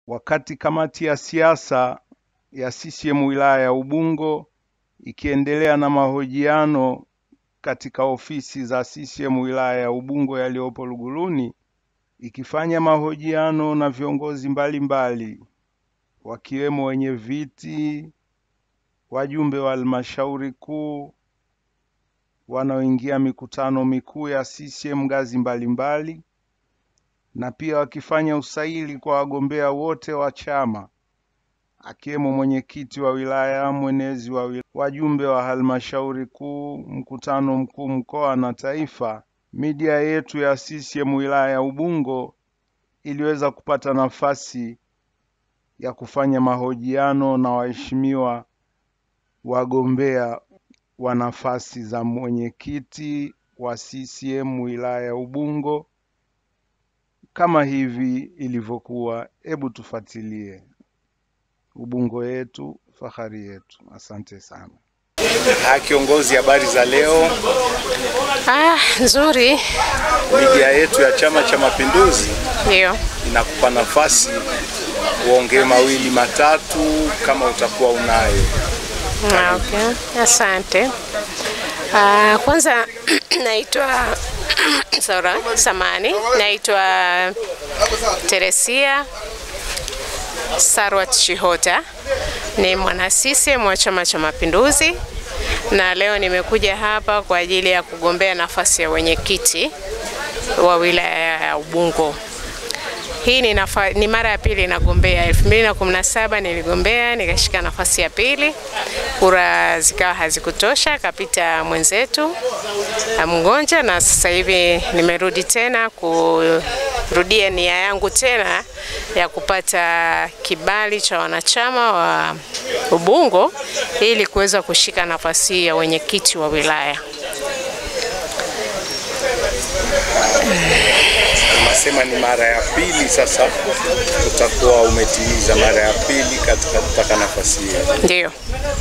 wakati kamati ya siasa ya CCM wilaya ya Ubungo ikiendelea na mahojiano katika ofisi za CCM wilaya ya Ubungo yaliyopo Luguruni ikifanya mahojiano na viongozi mbalimbali wakiwemo wenye viti, wajumbe wa halmashauri kuu, wanaoingia mikutano mikuu ya CCM ngazi mbalimbali na pia wakifanya usaili kwa wagombea wote wa chama akiwemo mwenyekiti wa wilaya, mwenezi wa wilaya, wajumbe wa halmashauri kuu, mkutano mkuu mkoa na taifa. Media yetu ya CCM wilaya ya Ubungo iliweza kupata nafasi ya kufanya mahojiano na waheshimiwa wagombea wa nafasi za mwenyekiti wa CCM wilaya ya Ubungo kama hivi ilivyokuwa. Hebu tufuatilie. Ubungo yetu, fahari yetu. Asante sana. Ah, kiongozi, habari za leo. Ah, nzuri. Media yetu ya Chama cha Mapinduzi Ndio. inakupa nafasi uongee mawili matatu kama utakuwa unayo. Ah, okay. Asante. Ah, kwanza naitwa Sora Samani, naitwa Teresia Sarwat Shihota, ni mwana CCM wa Chama cha Mapinduzi na leo nimekuja hapa kwa ajili ya kugombea nafasi ya wenyekiti wa wilaya ya Ubungo. Hii ni, nafa, ni mara ya pili nagombea. 2017 niligombea nikashika nafasi ya pili, kura zikawa hazikutosha, kapita mwenzetu Mgonja, na sasa hivi nimerudi tena kurudia nia yangu tena ya kupata kibali cha wanachama wa Ubungo ili kuweza kushika nafasi ya wenyekiti wa wilaya. Unasema ni mara ya pili sasa, utakuwa umetimiza mara ya pili katika kutaka nafasi hiyo Ndio.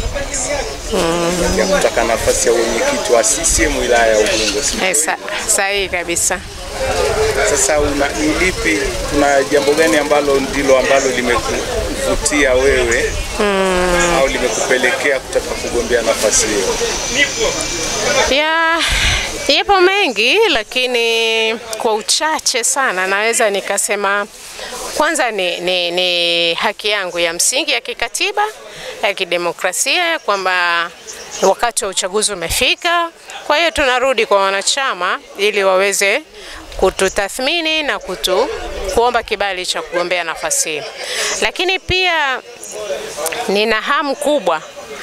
ya kutaka nafasi ya wenyekiti wa CCM wilaya ya Ubungo. si Eh, sa- sahihi kabisa. Sasa una, ni lipi, kuna jambo gani ambalo ndilo ambalo limekuvutia wewe au limekupelekea kutaka kugombea nafasi hiyo? Ya, yapo mengi lakini kwa uchache sana naweza nikasema kwanza ni, ni, ni haki yangu ya msingi ya kikatiba ya kidemokrasia kwamba wakati wa uchaguzi umefika. Kwa hiyo tunarudi kwa wanachama ili waweze kututathmini na kutu kuomba kibali cha kugombea nafasi hii, lakini pia nina hamu kubwa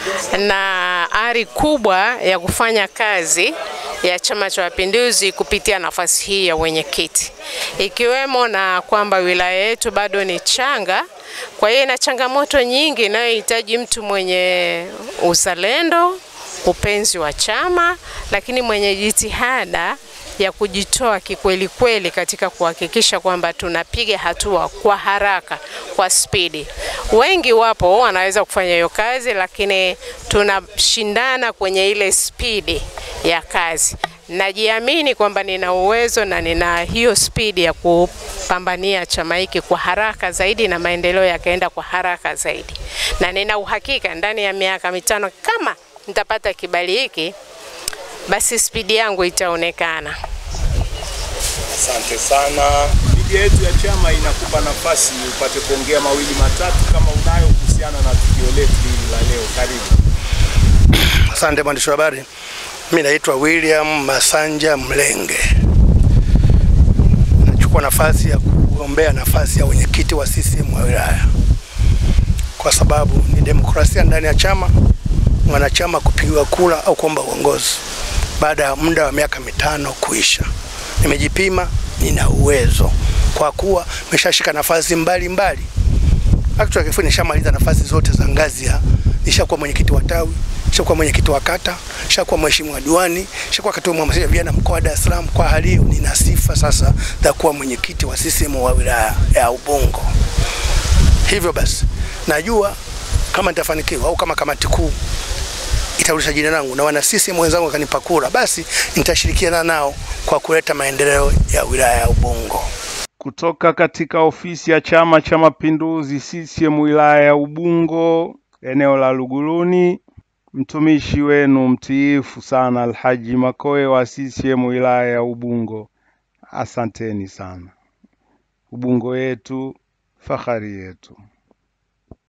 na ari kubwa ya kufanya kazi ya Chama cha Mapinduzi kupitia nafasi hii ya wenyekiti, ikiwemo na kwamba wilaya yetu bado ni changa, kwa hiyo ina changamoto nyingi inayohitaji mtu mwenye uzalendo, upenzi wa chama, lakini mwenye jitihada ya kujitoa kikweli kweli katika kuhakikisha kwamba tunapiga hatua kwa haraka, kwa spidi. Wengi wapo wanaweza kufanya hiyo kazi, lakini tunashindana kwenye ile spidi ya kazi. Najiamini kwamba nina uwezo na nina hiyo spidi ya kupambania chama hiki kwa haraka zaidi na maendeleo yakaenda kwa haraka zaidi, na nina uhakika ndani ya miaka mitano kama nitapata kibali hiki basi spidi yangu itaonekana. Asante sana. Media yetu ya chama inakupa nafasi upate kuongea mawili matatu kama unayo kuhusiana na tukio letu hili la leo. Karibu. Asante mwandishi wa habari. Mimi naitwa William Masanja Mlenge, nachukua nafasi ya kugombea nafasi ya wenyekiti wa CCM wa wilaya, kwa sababu ni demokrasia ndani ya chama, mwanachama kupigiwa kura au kuomba uongozi baada ya muda wa miaka mitano kuisha. Nimejipima, nina uwezo kwa kuwa nimeshashika nafasi mbalimbali. Actually kifupi nishamaliza nafasi zote za ngazi ya nishakuwa mwenyekiti wa tawi, nishakuwa mwenyekiti wa kata, nishakuwa mheshimiwa diwani, nishakuwa katibu mhamasishaji vijana mkoa wa Dar es Salaam. Kwa hali hiyo nina sifa sasa za kuwa mwenyekiti wa CCM wa wilaya ya Ubungo. Hivyo basi najua kama nitafanikiwa au kama kamati kuu itarudisha jina langu na wana CCM wenzangu wakanipa kura, basi nitashirikiana nao kwa kuleta maendeleo ya wilaya ya Ubungo. kutoka katika ofisi ya Chama cha Mapinduzi CCM wilaya ya Ubungo eneo la Luguruni, mtumishi wenu mtiifu sana Alhaji Makoe wa CCM wilaya ya Ubungo. Asanteni sana. Ubungo yetu, fahari yetu.